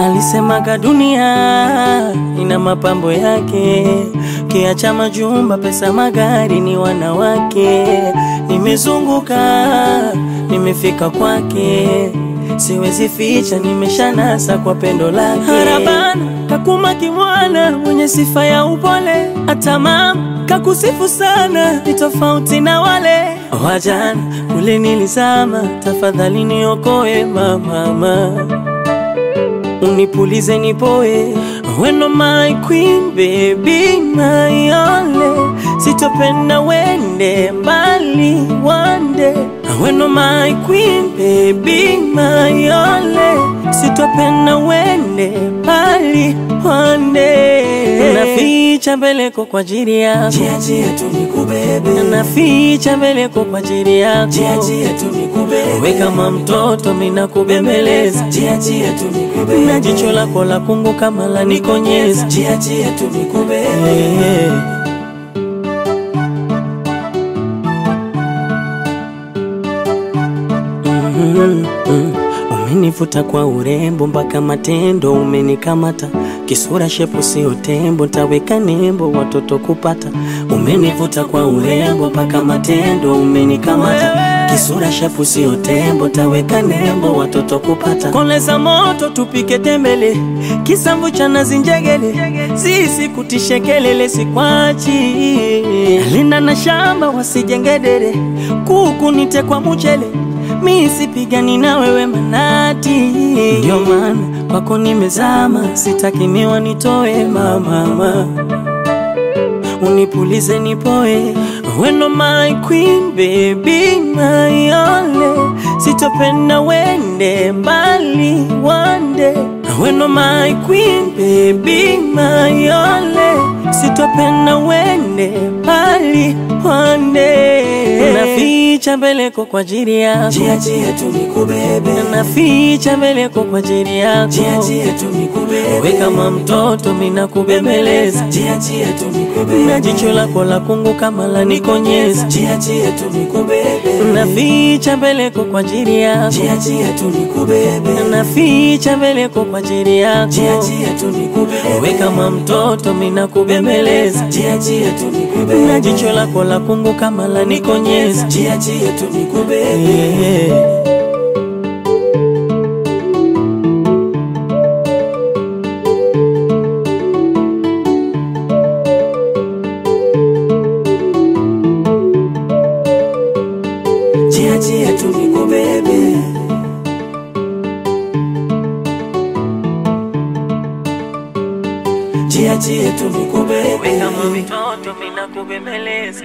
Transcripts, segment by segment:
Alisemaga dunia ina mapambo yake, kiacha majumba, pesa, magari, ni wanawake. Nimezunguka, nimefika kwake, siwezi ficha, nimeshanasa kwa pendo lake. Harabana kakuma kimwana, mwenye sifa ya upole, hata mama kakusifu sana, ni tofauti na wale wajana. Kule nilizama, tafadhali niokoe mama unipulize nipoe, weno my queen baby my only, sitopenda wende mbali one day, weno my queen baby my only, sitopenda wende mbali one day, naficha mbeleko kwa ajili yako, Jia jia tu nikubebe, naficha mbeleko kwa ajili yako, jia jia tu nikubebe, we kama mtoto mina kubembeleza jia jia tu nikubebe, na jicho lako la kungu kama la nikonyeza jia jia tu nikubebe, Eh. Mhm, mhm. Umenivuta kwa urembo mpaka matendo umenikamata, kisura shepu sio tembo, ntaweka nembo watoto kupata. Umenivuta kwa urembo mpaka matendo umenikamata, kisura shepu sio tembo, ntaweka nembo watoto kupata. Koleza moto tupike tembele, kisamvu cha nazi njegele, sisi kutishe kelele sikwachi, linda na shamba wasijengedere, kuku nite kwa mchele mi sipigani na wewe manati, ndio maana kwako nimezama, sitaki miwa nitoe mama, unipulize nipoe, weno my queen baby my only, sitopenda wende mbali one day, weno my queen baby my only, sitopenda wende mbali one day, naficha mbeleko kwa ajili yako jia jia tu nikubebe, naficha mbeleko kwa ajili yako, jia jia tu nikubebe, we kama mtoto mina kubembeleza, jia jia tu na nikubebe, jicho lako la kungu kama la nikonyeza, jia jia tu nikubebe, naficha mbeleko kwa ajili yako, jia jia tu nikubebe, naficha mbeleko kwa ajili yako, jia jia tu nikubebe, we kama mtoto mina kubembeleza, jia jia tu na nikubebe, jicho lako la kungu kama la nikonyeza. jia jia tu nikubebe, Yeah. jia jia tu nikubebe. Jia jia tu nikubebe, kama mtoto mina kubembeleza,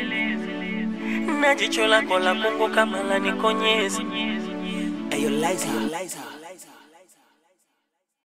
na jicho lako la kungu kama la nikonyeza. Ayo Liza, Liza.